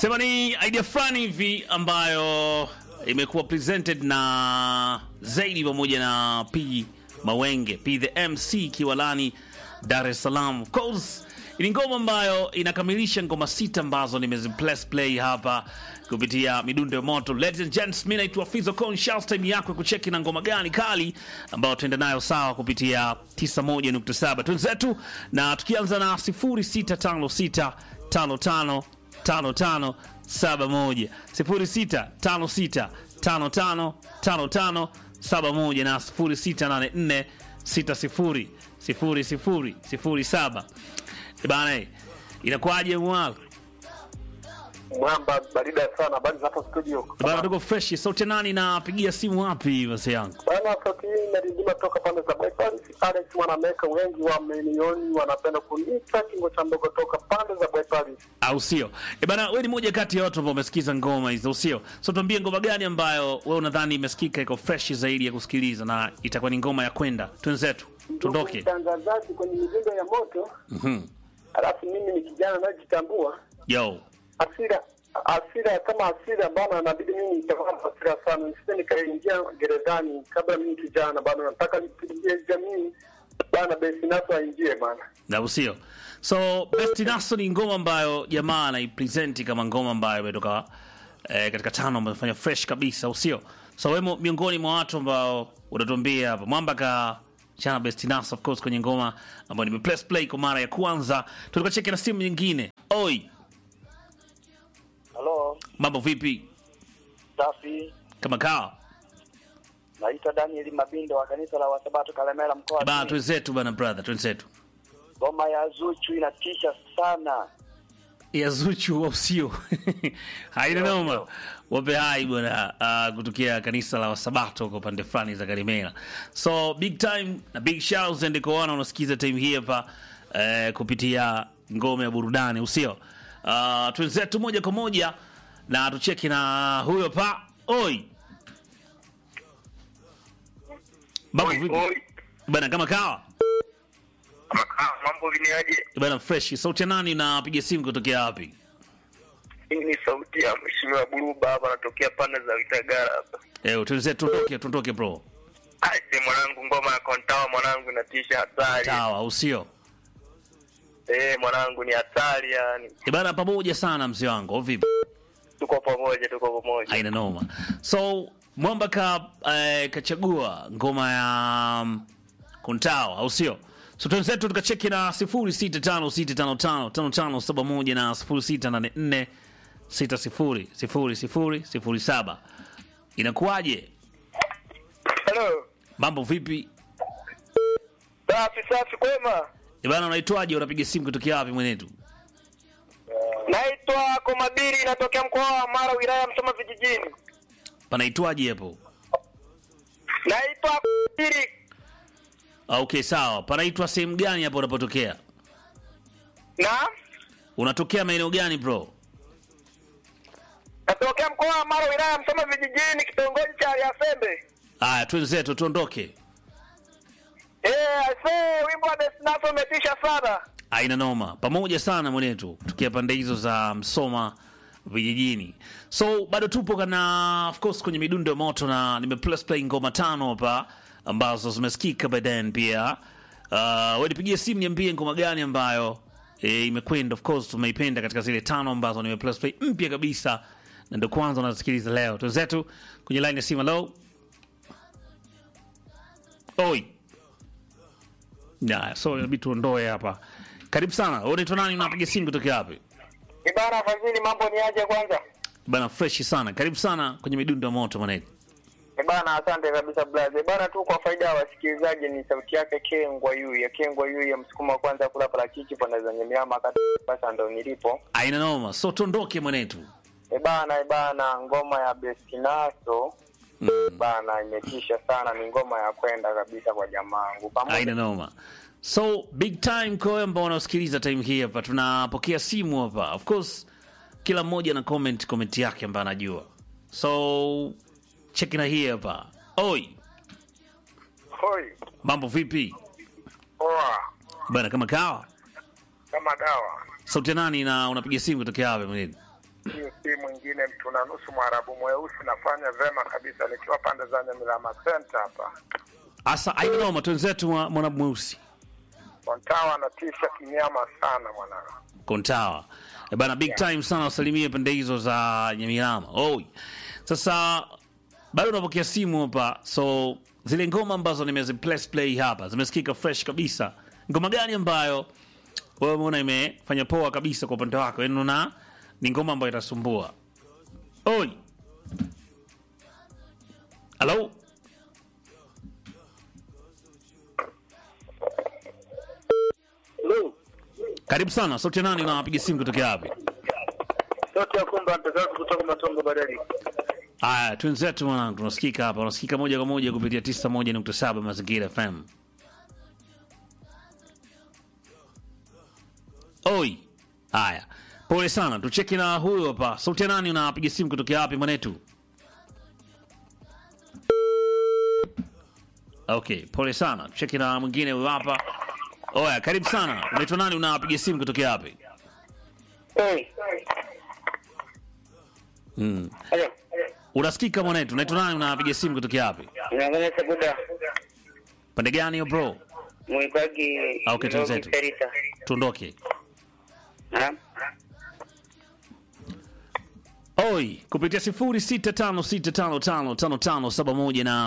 Sema ni idea fulani hivi ambayo imekuwa presented na Zaidi pamoja na P Mawenge, P the MC Kiwalani, Dar es Salaam. Of course ni ngoma ambayo inakamilisha ngoma sita ambazo nimeziplay play hapa kupitia midundo ya moto. Ladies and gents, mimi naitwa Fizo Con Shout, time yako ya kucheki na ngoma gani kali ambayo tuenda nayo sawa kupitia 91.7 twenzetu, na tukianza na 0656 55 55 71 0656 55 55 71 na 0684 60 00 07. Bana, inakuwaje mwako? Mwamba barida sana bali hapo studio. Bana, tuko fresh. Sauti nani napigia simu wapi basi yangu? Bana sauti hii inarindima toka pande za Bypass. Alex Mwanameka, wengi wa milioni wanapenda kuniita kingo cha ndogo toka pande za Bypass. Au sio? E bana, wewe ni moja kati ya watu ambao wamesikiza ngoma hizo, sio? So tuambie ngoma gani ambayo wewe unadhani imesikika iko fresh zaidi ya kusikiliza na itakuwa ni ngoma ya kwenda. Twenzetu. Tuondoke. Mtangazaji kwenye midundo ya moto. Mhm. Alafu mimi ni kijana najitambua. Yo. Asira asira kama asira bana, inabidi mimi nitakuwa na asira sana, nisije nikaingia gerezani kabla mimi kijana bana, nataka nipigie jamii bana, basi naso aingie bana. Na usio. So Best Naso ni ngoma ambayo jamaa anaipresent kama ngoma ambayo imetoka eh, katika tano ambayo imefanya fresh kabisa, usio. So wewe miongoni mwa watu ambao unatuambia hapa Mwamba ka chana Best Naso of course kwenye ngoma ambayo nimeplay play kwa mara ya kwanza. Tulikuwa cheki na simu nyingine. Oi, Halo, mambo vipi? safi. Kama kawa. Naitwa Daniel Mabindo wa kanisa la Wasabato Kalemera mkoa wa Bana Simiyu. twenzetu bana brother, twenzetu. Ngoma ya Zuchu inatisha sana. ya Zuchu au sio? Haina noma. Wape hai bwana uh, kutokea kanisa la Wasabato kwa pande fulani za Karimera. So big time na big shouts and kwa wana unasikiza time hii hapa uh, kupitia ngome ya burudani usio. Uh, twenzetu moja kwa moja na tucheki na huyo pa. Oi. Mambo vipi? Bana kama kawa. Mambo viniaje? Bana fresh. Sauti ya nani unapiga simu kutokea wapi? Hii ni sauti ya mheshimiwa Buruba hapa, anatokea pande za Vitagara hapa. Eh, twenzetu tuondoke, tuondoke bro. Aje mwanangu, ngoma ya Kontawa mwanangu inatisha hatari. Sawa, au sio? Eh, mwanangu ni hatari yani. E bana, pamoja sana mzee wangu, au vipi? Tuko pamoja, tuko pamoja. Haina noma. So Mwamba ka eh, kachagua ngoma ya um, Kuntawa, au sio? So twenzetu tukacheki na 0656555571 na 0684600007. Inakuwaje? Hello. Mambo vipi? Safi safi kwema. E bana, unaitwaje? Unapiga simu kutokea wapi mwenetu? Naitwa Komabiri, natokea mkoa wa Mara, wilaya ya Msoma vijijini. Panaitwaje hapo? Naitwa Komabiri, Ah, Okay, sawa. Panaitwa sehemu gani hapo unapotokea? na Unatokea maeneo gani bro? natokea mkoa wa Mara, wilaya ya Msoma vijijini, kitongoji cha Aliasembe. Aya, twenzetu tuondoke. Eh, aisee, wimbo wa Destination umetisha sana. Aina noma, pamoja sana mwenetu, tukia pande hizo za Msoma vijijini. So bado tupo kana of course kwenye midundo ya moto, na nimeplay play ngoma tano hapa ambazo zimesikika by then pia. Uh, wewe nipigie simu niambie ngoma gani ambayo e, imekwenda. Of course tumeipenda katika zile tano ambazo nimeplay play mpya kabisa, na ndio kwanza unasikiliza leo. Twenzetu kwenye line ya simu. Hello, oi Nah, so inabidi tuondoe hapa. Karibu sana. Wewe unaitwa nani? Unapiga simu kutoka wapi? Ibara Fadhili, mambo ni aje kwanza? Bana fresh sana. Karibu sana kwenye midundo ya moto mwanetu. Eh Bana, asante kabisa blaze. Bana tu kwa faida ya wasikilizaji, ni sauti yake Kengwa yu ya Kengwa yu ya msukuma wa kwanza kula parachichi pande za Nyamiama kati basa ndo nilipo. Aina noma. So tuondoke mwanetu. Eh bana, eh bana, ngoma ya Bestinaso Mm. bana imetisha sana, ni ngoma ya kwenda kabisa kwa jamaangu. Pamoja Aina noma. So big time kwa wewe ambao unasikiliza time hii hapa. Tunapokea simu hapa. Of course kila mmoja na comment comment yake ambayo anajua. So check na hii hapa. Oi, hoi. mambo vipi? Poa. Bana kama kawa. Kama dawa. Sauti ya nani na unapiga simu kutokea wapi mwanetu? Huyu si mwingine mtu na nusu mwarabu mweusi, nafanya vema kabisa nikiwa pande za Nyamilama Center hapa. Asa ainoma twenzetu mwa- mwana mweusi Kontawa anatisha kinyama sana mwanangu. Kontawa. E bana, big time sana wasalimie pande hizo za Nyamilama. Oh. Sasa bado unapokea simu hapa, so zile ngoma ambazo nimeziplay play hapa zimesikika fresh kabisa. Ngoma gani ambayo wewe umeona imefanya poa kabisa kwa upande wako? Yaani unaona ni ngoma ambayo itasumbua. Oi. Hello? Karibu sana. Sauti ya nani unapiga simu kutokea wapi? Sote ya kumba mtazamo kutoka Matongo Badari. Aya, twenzetu mwanangu, tunasikika hapa, unasikika moja kwa moja kupitia 91.7 Mazingira FM. Oi, haya, pole sana, tucheki na huyo hapa. Sauti ya nani unapiga simu kutokea wapi mwanetu? Okay, pole sana, tucheki na mwingine huyo hapa. Oya, karibu sana, unaitwa nani? Unapiga simu kutokea wapi? Hey. Mm. Hello. Unasikika mwanetu, unaitwa nani? Unapiga simu kutokea wapi? Naangalia Sabuda. Pande gani yo bro? Mwibagi. Ah, okay, Ndogo tuzetu. Terita. Tuondoke. Ha? Oi, kupitia 0656555571 na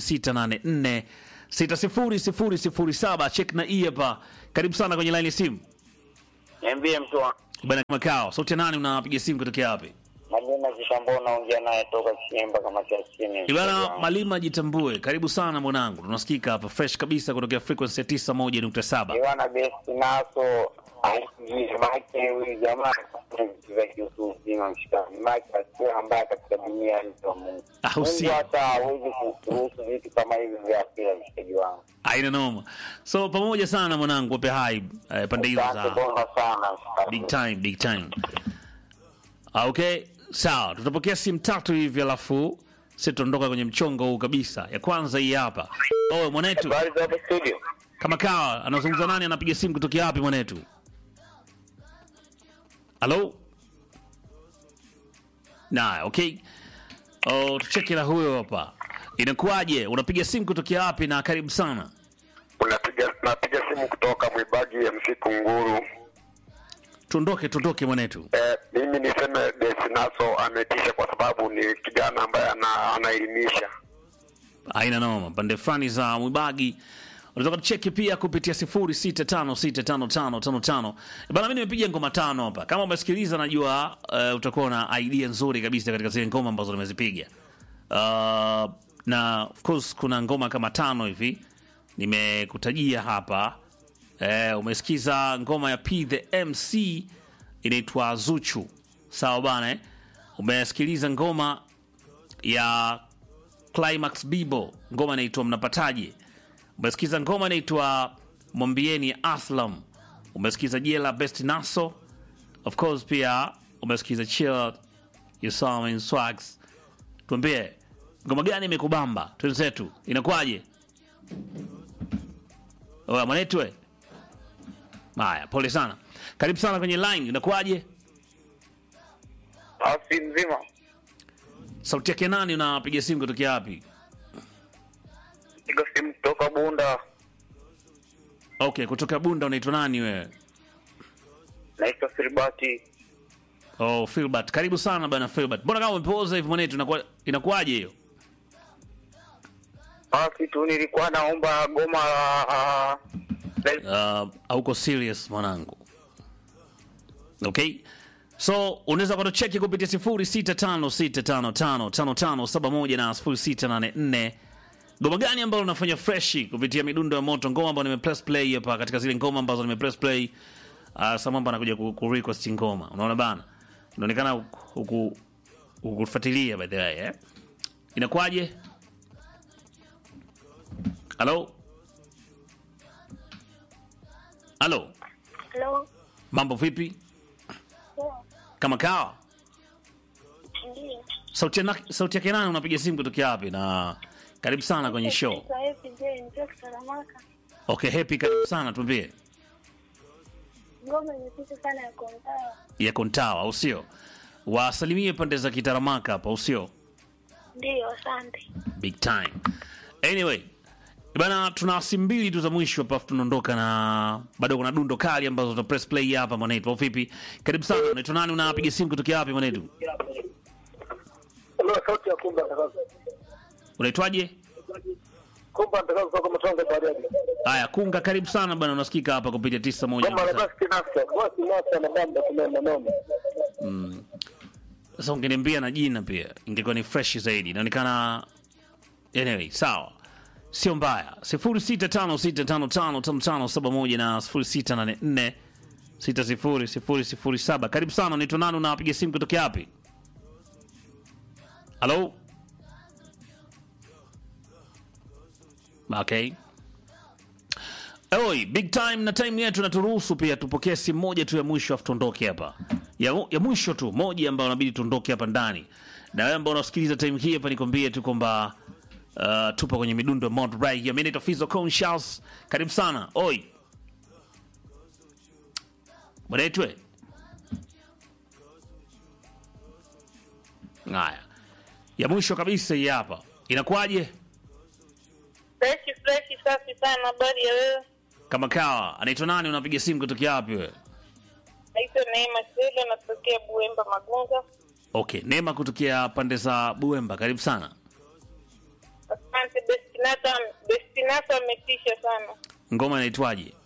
0684600007 check na hii hapa. Karibu sana kwenye line ya simu. Niambie mtu wa Bana makao. Sauti ya nani unapiga simu kutokea wapi? Malima Zitambao naongea naye toka Kinyemba kama cha chini. Ibana Malima jitambue. Karibu sana mwanangu. Tunasikika hapa fresh kabisa kutokea frequency ya 91.7. Iwana best naso aisijii make huyu jamaa za kiutu uzima mshikani make asiye ambaye katika dunia alizo Mungu. Ah, Mungu usio. hata hawezi kuruhusu vitu kama hivi vya asili mshikaji wangu. Haina noma. So pamoja sana mwanangu, wape hai eh, pande hizo Asante za bonga sana mshikaji. big time big time Ah, okay sawa tutapokea simu tatu hivi alafu si tutaondoka kwenye mchongo huu kabisa ya kwanza hii hapa oh mwanetu Habari za hapo studio? kama kawa anazungumza nani anapiga simu kutokea wapi mwanetu halo na okay oh tucheke na huyo hapa inakuwaje unapiga simu kutokea wapi na karibu sana Unapiga napiga simu kutoka Mwibagi MC Kunguru. tuondoke tuondoke mwanetu Eh, mimi niseme Desinaso ametisha kwa sababu ni kijana ambaye ana, anaelimisha. aina noma pande fulani za mwibagi unaweza kucheki pia kupitia 0656555555 bana mi nimepiga ngoma tano hapa kama umesikiliza najua uh, utakuwa na idea nzuri kabisa katika zile ngoma ambazo nimezipiga uh, na of course kuna ngoma kama tano hivi nimekutajia hapa eh, umesikiza ngoma ya p the mc inaitwa zuchu sawa bana eh? umesikiliza ngoma ya Climax Bibo, ngoma inaitwa Mnapataje. Umesikiza ngoma inaitwa Mwambieni ya Aslam. Umesikiza Jela Best Naso. Of course pia umesikiza Chill You Saw Me in Swags. Tuambie ngoma gani imekubamba? Twenzetu inakuwaje? Oya mwanetu we. Haya, pole sana. Karibu sana kwenye line. Inakuwaje? Asi mzima. Sauti yake nani? Unapiga simu kutokea wapi? Piga simu kutoka Bunda. Okay, kutoka Bunda unaitwa nani wewe? Naitwa Filbati. Oh, Filbert. Karibu sana bana Filbert. Mbona kama umepoza hivi mwanetu inakuwa inakuwaje hiyo? Basi tu nilikuwa naomba goma la Uh, hauko serious mwanangu. Okay? So unaweza kutucheki kupitia 0656555571 na 0684 ngoma gani ambayo unafanya freshi kupitia midundo ya moto, ngoma ambayo nimepress play hapa katika zile ngoma ambazo nimepress play. Uh, Samamba anakuja ku, ku request ngoma, unaona bana, inaonekana huku hukufuatilia by the way eh? Inakuwaje? Halo, halo, Halo. mambo vipi? Poa. Kama kawa Ndiyo. sauti ya na- sauti yake nani? Unapiga simu kutokea wapi? Na karibu sana kwenye show. Naitwa Happy J, nikiwa Saramaka. Okay, happy, karibu sana, tuambie Ngoma imepita sana ya kontawa. ya Kontawa, au sio? wasalimie pande za kitaramaka hapa usio Ndiyo, asante. big time anyway bana tuna simu mbili tu za mwisho hapa afu tunaondoka na bado kuna dundo kali ambazo tuta press play hapa mwanetu au vipi karibu sana unaitwa nani unapiga simu kutokea wapi mwanetu Hello, sauti ya Kumba Ndakazo. unaitwaje Kumba Ndakazo kutoka Matongo Bariadi. haya kunga karibu sana bana unasikika hapa kupitia tisa moja Kama nukta na basi nafsa, basi nafsa na bamba tunaenda noma. sasa ungeniambia na jina pia ingekuwa ni fresh zaidi inaonekana anyway sawa sio mbaya 0656555571 na 0684 600007 karibu sana unaitwa nani unapiga simu kutokea wapi halo okay Oi, big time na time yetu naturuhusu pia tupokee simu moja tu ya mwisho afu tuondoke hapa. Ya, ya mwisho tu moja ambayo inabidi tuondoke hapa ndani. Na wewe ambao unasikiliza time hii hapa nikwambie tu kwamba uh, tupo kwenye midundo ya Mount Right here. Mimi naitwa Fizo Conscious. Karibu sana. Oi. Mwenetwe. Haya. Ya mwisho kabisa hii hapa. Inakuwaje? Freshi freshi, safi sana. Habari ya wewe? Kama kawa, anaitwa nani? Unapiga simu kutokea wapi wewe? Naitwa Neema Sele, natokea Buemba Magunga. Okay, Neema kutokea pande za Buemba, karibu sana. Asante. Destinata Destinata ametisha sana. Ngoma inaitwaje?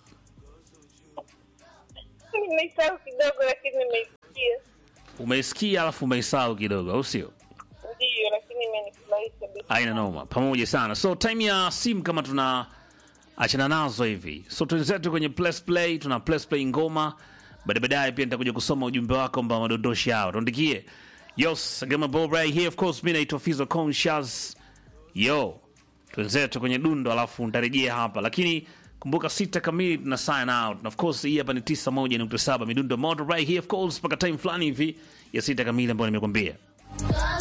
Nimeisahau kidogo, lakini nimeisikia. Umeisikia alafu umeisahau kidogo, au sio? Ndiyo, lakini imenifurahisha. Aina noma, pamoja sana. So time ya simu kama tuna achana nazo hivi, so twenzetu kwenye plus play, tuna plus play ngoma baada baadaye pia nitakuja kusoma ujumbe wako ambao madondoshi hao tuandikie. Yos, Gama Bob right here of course, mimi naitwa Fizo Conscious. Yo, twenzetu kwenye dundo alafu nitarejea hapa, lakini kumbuka sita kamili tuna sign out, na of course hii hapa ni 91.7 midundo moto right here of course mpaka time fulani hivi ya sita kamili ambayo nimekwambia.